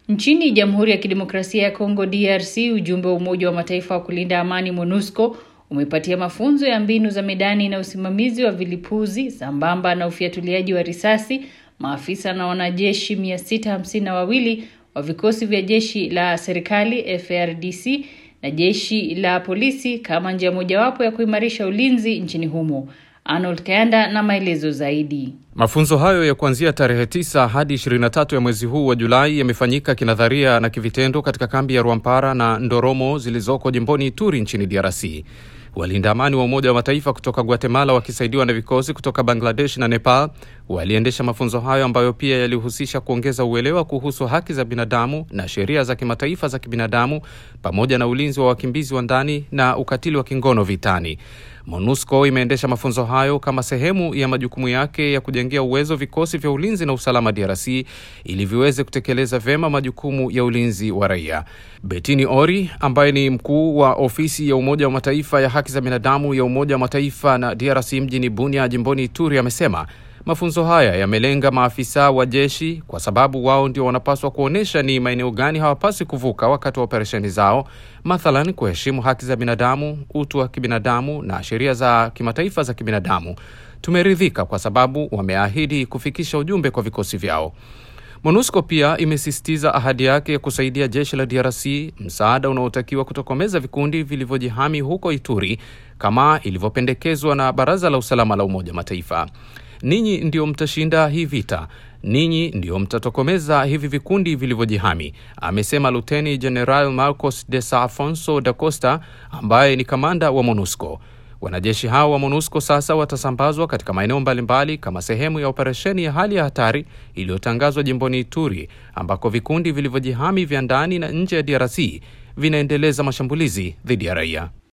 Nchini Jamhuri ya Kidemokrasia ya Kongo DRC, ujumbe wa Umoja wa Mataifa wa kulinda amani MONUSCO umepatia mafunzo ya mbinu za medani na usimamizi wa vilipuzi sambamba na ufiatuliaji wa risasi maafisa na wanajeshi mia sita hamsini na wawili wa vikosi vya jeshi la serikali FARDC na jeshi la polisi kama njia mojawapo ya kuimarisha ulinzi nchini humo. Arnold Kayanda na maelezo zaidi. Mafunzo hayo ya kuanzia tarehe 9 hadi 23 ya mwezi huu wa Julai yamefanyika kinadharia na kivitendo katika kambi ya Rwampara na Ndoromo zilizoko jimboni Ituri nchini DRC. Walinda amani wa Umoja wa Mataifa kutoka Guatemala wakisaidiwa na vikosi kutoka Bangladesh na Nepal waliendesha mafunzo hayo ambayo pia yalihusisha kuongeza uelewa kuhusu haki za binadamu na sheria za kimataifa za kibinadamu pamoja na ulinzi wa wakimbizi wa ndani na ukatili wa kingono vitani. MONUSCO imeendesha mafunzo hayo kama sehemu ya majukumu yake ya kujengea uwezo vikosi vya ulinzi na usalama DRC ili viweze kutekeleza vyema majukumu ya ulinzi wa raia. Betini Ori ambaye ni mkuu wa ofisi ya Umoja wa Mataifa ya haki za binadamu ya Umoja wa Mataifa na DRC mjini Bunia jimboni Ituri amesema mafunzo haya yamelenga maafisa wa jeshi kwa sababu wao ndio wanapaswa kuonyesha ni maeneo gani hawapaswi kuvuka wakati wa operesheni zao, mathalan kuheshimu haki za binadamu, utu wa kibinadamu na sheria za kimataifa za kibinadamu. Tumeridhika kwa sababu wameahidi kufikisha ujumbe kwa vikosi vyao. MONUSCO pia imesisitiza ahadi yake ya kusaidia jeshi la DRC msaada unaotakiwa kutokomeza vikundi vilivyojihami huko Ituri kama ilivyopendekezwa na Baraza la Usalama la Umoja Mataifa. Ninyi ndio mtashinda hii vita, ninyi ndio mtatokomeza hivi vikundi vilivyojihami, amesema Luteni General Marcos de Sa Afonso da Costa ambaye ni kamanda wa MONUSCO. Wanajeshi hao wa MONUSCO sasa watasambazwa katika maeneo mbalimbali kama sehemu ya operesheni ya hali ya hatari iliyotangazwa jimboni Ituri, ambako vikundi vilivyojihami vya ndani na nje ya DRC vinaendeleza mashambulizi dhidi ya raia.